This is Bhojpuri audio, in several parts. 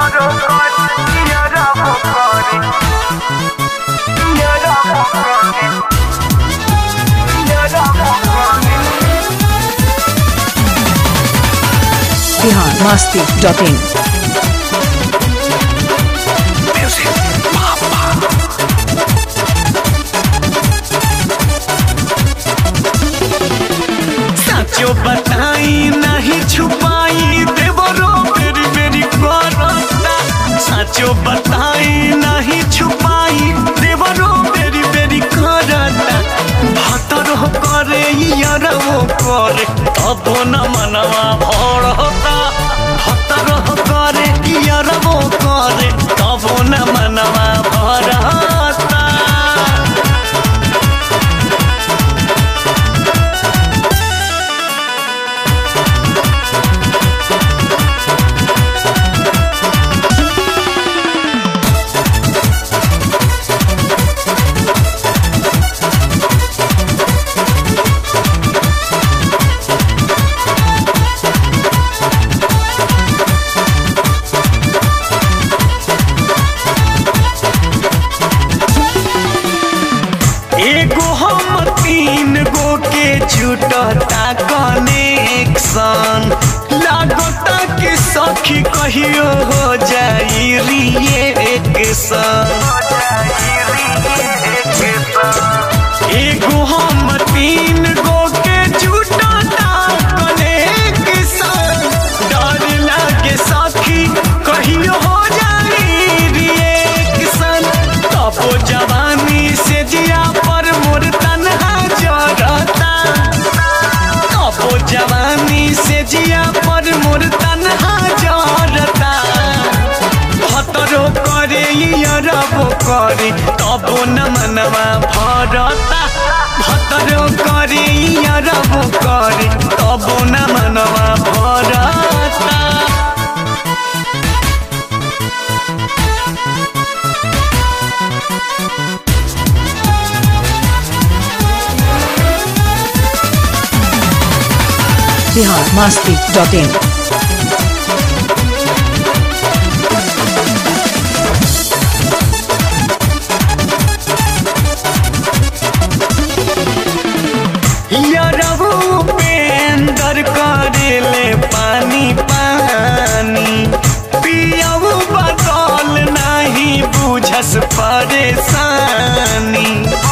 बिहार मस्ती डॉट इन साचो बताई नहीं छुपाई देवरो मेरी मेरी करता साचो बताई नहीं छुपाई देवरो मेरी मेरी करता भातर करे यारवो करे तब न मनवा भरता भातर करे यारवो करे तब न मनवा भरता एगो हम तीन गो के छूटता कनेक्शन लागता कि सखी कहियो हो जाई रिएक्शन एगो हम तीन गो के छूटता कनेक्शन डर लागे सखी कहियो हो जाई रिएक्शन तबो जवानी से जिया पर मोर तनहा जरता तबो जवानी से जिया पर मोर तनहा जरता भतरो करे अरबो करे तबो न मनवा भरता भतरो करे अरबो करे तबो न मनवा भरता बिहार मस्ती डॉट इन यारबू पेंदर करेले पानी पानी पियबू बदल नहीं बुझस परेशानी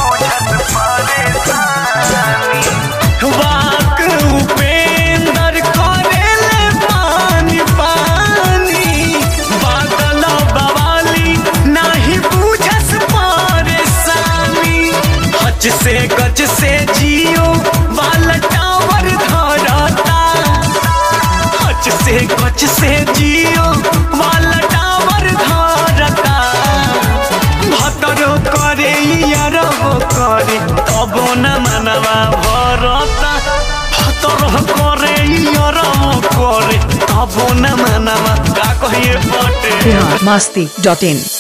वाक उपेंदर करेले पानी पानी बादल बवाली नहीं बुझस परेशानी हच से गच से जियो वाला टावर धरता हच से गच से जियो वाला टावर धरता भतरो करे यारबो करे तबो न मनवा भरता भतरो करे यारबो करे तबो न मनवा का कहिए बटे बिहार मस्ती डॉट इन